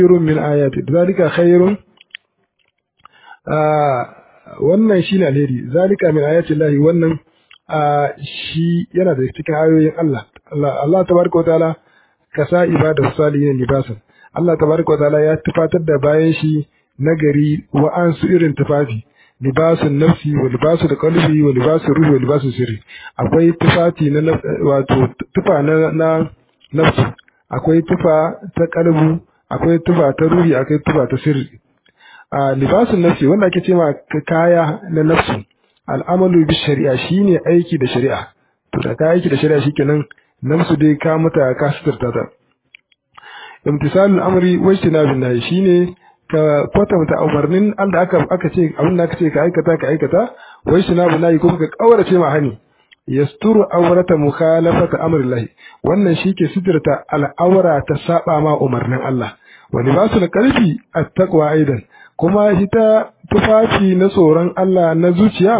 khairun min ayati zalika khairun wannan shine alheri zalika min ayati llahi wannan shi yana da cikin ayoyin Allah Allah tabaraka wa ta'ala kasa ibada salihin libasan Allah tabaraka wa ta'ala ya tufatar da bayan shi nagari wa ansu irin tufafi libasun nafsi wa libasu qalbi wa libasu ruhi wa libasu sirri akwai tufafi na wato tufa na na nafsi akwai tufa ta kalbu akwai tufa ta ruhi akwai tufa ta sirri a libasun nafsi wanda ake cewa kaya na nafsi al'amalu bi shari'a shine aiki da shari'a to da ka aiki da shari'a shikenan nafsu dai ka mata ka suturta ta imtisalul amri wa ijtinabun nahi shine ka kwatanta umarnin Allah aka aka ce abin da aka ce ka aikata ka aikata wa ijtinabun nahi kuma ka kaurace ma hani yasturu awrata mukhalafata amrillahi wannan shike suturta al'aura ta saba ma umarnin Allah wa libasul qalbi at-taqwa aidan kuma ita tufafi na tsoron Allah na zuciya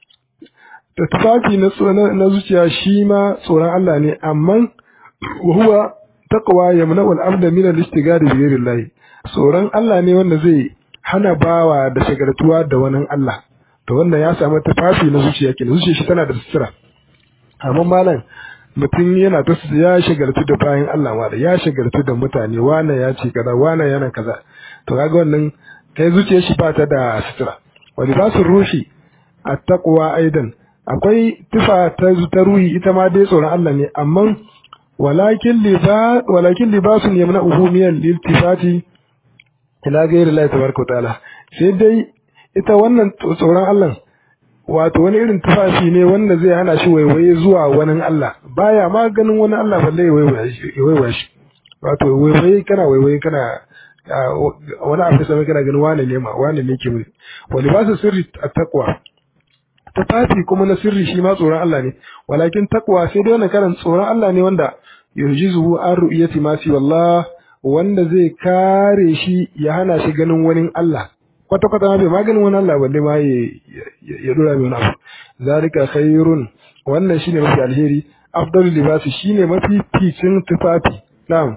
da tufafi na zuciya shi ma tsoron Allah ne amma huwa taqwa yamna'u al-abda min al-istighari bi ghayri tsoron Allah ne wanda zai hana bawa da shagaltuwa da wani Allah to wannan ya samu tufafi na zuciya kenan zuciya shi tana da sutura amma malam mutum yana ta ya shagaltu da bayan Allah wanda ya shagaltu da mutane wane ya ce kaza wane yana kaza to kaga wannan kai zuciyar shi ba ta da sutura wa libasul ruhi at-taqwa aidan akwai tufa ta ta ruhi ita ma dai tsoron Allah ne amma walakin liba walakin libasun yamna'uhu min al-iltifati ila ghayri Allah tabaraka wa ta'ala sai dai ita wannan tsoron Allah wato wani irin tufafi ne wanda zai hana shi waiwaye zuwa wani Allah baya ma ganin wani Allah balle ya waiwaye shi wato waiwaye kana waiwaye kana wani abu da sami kana ganin wane ne ma wane ne ke wuri wani ba su sirri a takwa tufafi kuma na sirri shi ma tsoron Allah ne walakin takwa sai dai wannan karan tsoron Allah ne wanda yurjizuhu an ru'yati ma fi wallah wanda zai kare shi ya hana shi ganin wani Allah kwata kwata ma bai maganin wani Allah balle ma ya dora mai wani abu zalika khairun wannan shine mafi alheri afdalu libasi shine mafi ficin tufafi na'am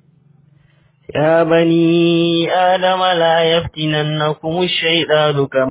يا بني آدم لا يفتننكم الشيطان كما